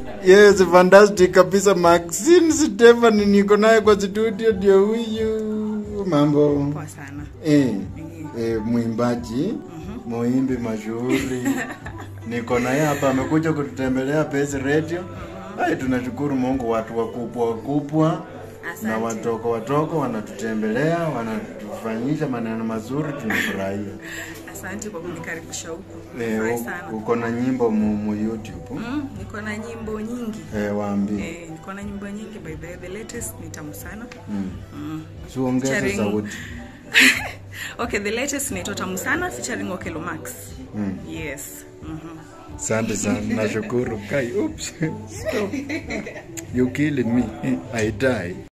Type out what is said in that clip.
Yes, fantastic kabisa. Maxine Stefan niko naye kwa studio, ndio huyu. Mambo Poa sana. eh, eh, mwimbaji muimbi mashuhuri niko naye hapa, amekuja kututembelea Pesi Radio. Ai, tunashukuru Mungu, watu wakubwa wakubwa Asante. na watoko watoko wanatutembelea, wanatufanyisha maneno mazuri, tunafurahia. Asante kwa kunikaribisha huku. Eh, Furahi u- sana. uko na nyimbo mu, mu YouTube Mm, niko na nyimbo nyingi. eh, waambie Eh, niko na nyimbo nyingi by the way, the latest ni tamu sana. mm. Mm. Siongeze Featuring- sauti okay, the latest inaitwa tamu sana featuring Okelo Max. mm. Yes. Mhm. Asante sana, nashukuru. Kai, oops, stop. You killing me. I die.